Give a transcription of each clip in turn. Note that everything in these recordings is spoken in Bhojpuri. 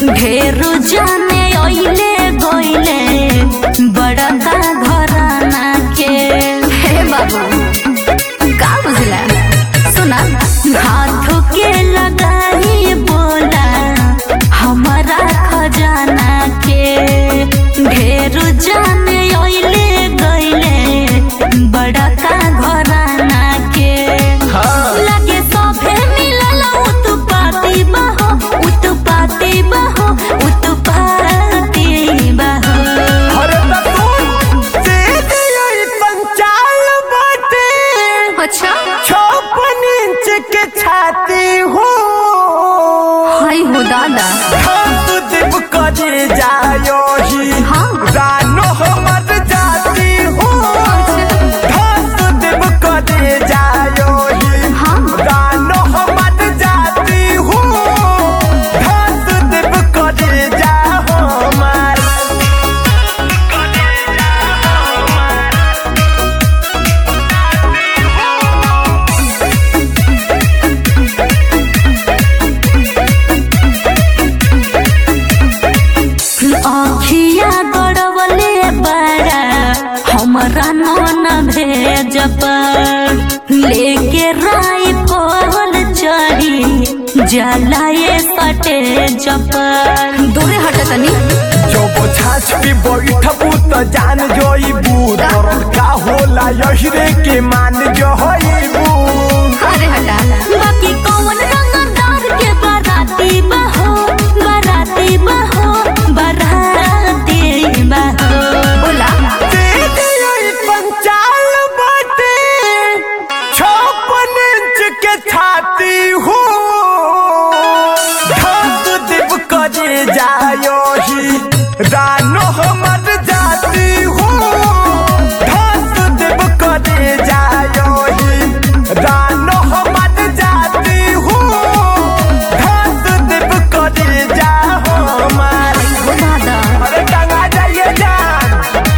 ढेर जाने ओइले गोइले बड़का घराना के हे बाबू का बुझला सुना हाथ के लगाई बोला हमारा खजाना के ढेर जाने ओइले गइले बड़का घराना के लगे सभे मिलल उत्पाती बहो उत्पाती बहो उत्पाती बहो अरे तू सीधी यही पंचाल बाटे अच्छा छप्पन इंच के छाती हो हाय हो दादा हम दिप करे जायो ही हाँ। रानो हमर जाती हो घास दिप करे जायो ही हाँ। रानो हमर जाती हो घास दिप करे जा हमार अखिया गड़वले बड़ा हमरा नौन भेजब लेके राई फल चढ़ी जलाए सटे जब दूरे हट तनी जब छाछ पे बैठबू त जान जोइबू तोर का होला यहिरे के मान जोइबू अरे हटा बाकी कौन रंगदार के बाराती बहो बाराती बहो बाराती बहो बोला दीदी यही पंचाल बाटे छप्पन इंच के छाती हो घास दिप करे जायो ही रानो हमर जाती हो घास दिप करे जायो ही रानो हमर जाती हो घास दिप करे जा हमार हो दादा अरे टंगा जाइए जान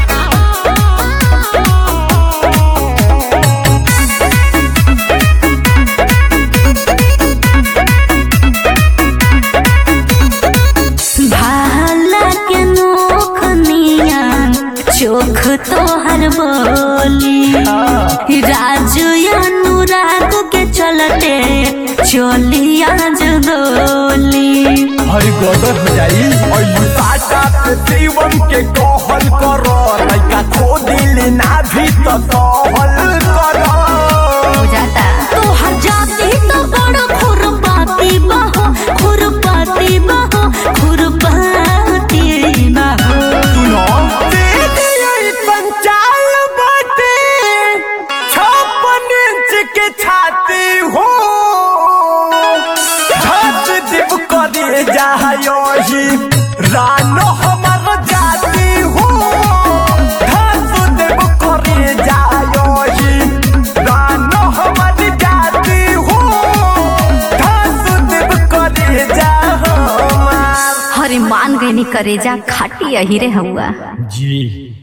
भाला के नोख निया चोख तोहर बोली राजू अनुराग के चलते चोली आज दोली हरि गदर हो जाई अयु साटा पे देवम के कहल कर लइका खो दिल ना भी तो कहल कर जाता तोहर जाती तो बड़ खुरपाती बहो खुरपाती बहो खुरपाती बहो सुनो दीदी यही पंचाल बाटे छप्पन इंच के छाती हो घास दिप करे जायो ही रानो हमर जाती हो घास दिप करे जायो ही रानो हमर जाती हो घास दिप करे जा हमार हरे मान गई करेजा खाटी अहिरे हुआ जी